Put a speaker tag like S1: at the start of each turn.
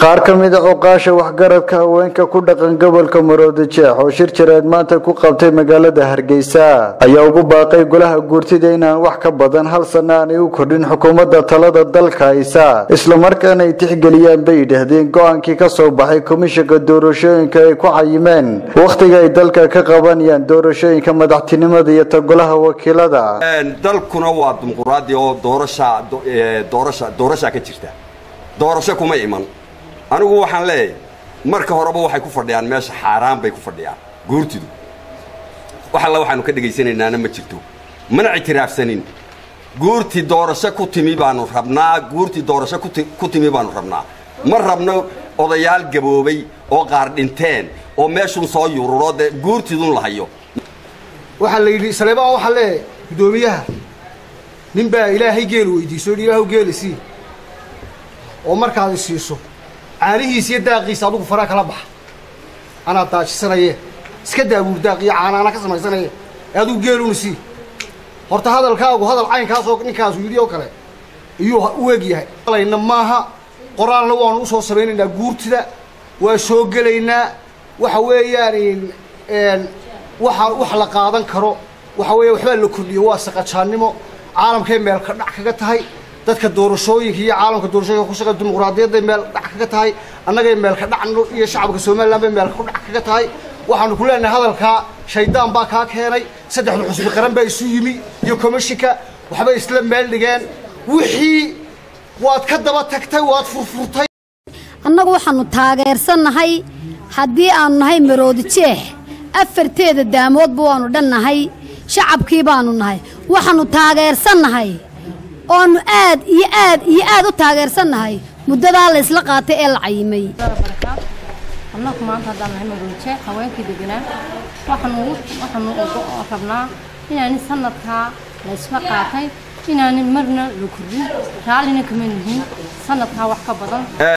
S1: qaar ka mid a oqaasha waxgaradka haweenka ku dhaqan gobolka maroodi jeex oo shir jireed maanta ku qabtay magaalada hargeysa ayaa ugu baaqay golaha guurtida inaan wax ka badan hal sana aanay u kordhin xukuumadda talada dalka haysa islamarkaana ay tixgeliyaan bay yidhaahdeen go-aankii ka soo baxay komishanka doorashooyinka ay ku cayimeen wakhtiga ay dalka ka qabanayaan doorashooyinka madaxtinimada iyo ta golaha wakiilada
S2: dalkuna waa dimuquraadi oo doorasha doorasha doorashaa ka jirta doorasho kuma iman anigu waxaan leeyahay marka horeba waxay ku fadhiyaan meesha xaaraan bay ku fadhiyaan guurtidu wax alla waxaanu ka dhegaysanaynaana ma jirto mana ictiraafsanin guurtii doorasho ku timi baanu rabnaa guurtii doorasho ku timi baanu rabnaa ma rabno odayaal gaboobay oo qaar dhinteen oo meeshun soo yururo dee guurtidun la hayo
S3: waxaa la yidhi saleebaan waxaa leeyahay guddoomiyaha nin baa ilaahay geelu weydiiso yidhi ilaahu geeli sii oo markaad isiiso caanihiisa iyo daaqiisa adugu faraa kala baxa anaa daajisanaye iska daabuur daaq iyo caana anaa ka samaysanaye ee adugu geeluna sii horta hadalkaagu hadal caynkaasoo ninkaasu yidhi oo kale iyuu u eg yahay alayna maaha qoraalna waanu usoo samaynaynaa guurtida waa soo gelaynaa waxa weeyaan waxa wax la qaadan karo waxa weeya waxbaa la kordhiyo waa saqajaannimo caalamkay meel ka dhac kaga tahay dadka doorashooyinka iyo caalamka doorashooyinka ku shaqa dimuqraadiyadday meel dhac kaga tahay annagay meel ka dhac iyo shacabka somalilan bay meel ku dhac kaga tahay waxaanu ku leenahay hadalkaa shaydaan baa kaa keenay saddexda xusbi qaran baa isu yimi iyo komishinka waxbay isla meel dhigeen wixii waad ka daba tagtay waad furfurtay
S4: annagu waxaannu taageersannahay haddii aannu nahay maroodi jeex afarteeda daamoodba waannu dhannahay shacabkii baannu nahay waxaannu taageersannahay oannu aad iyo aad iyo aad u taageersannahay muddadaa la ysla qaatay ee la cayimay
S5: annagu maanta haddaan nahay maroodije haweenkii deganaa waxaanu waxaanu rabnaa inaani sanadkaa la ysla qaatay inaanin marna la kordhin raallina kama nihin sanadkaa wax ka badan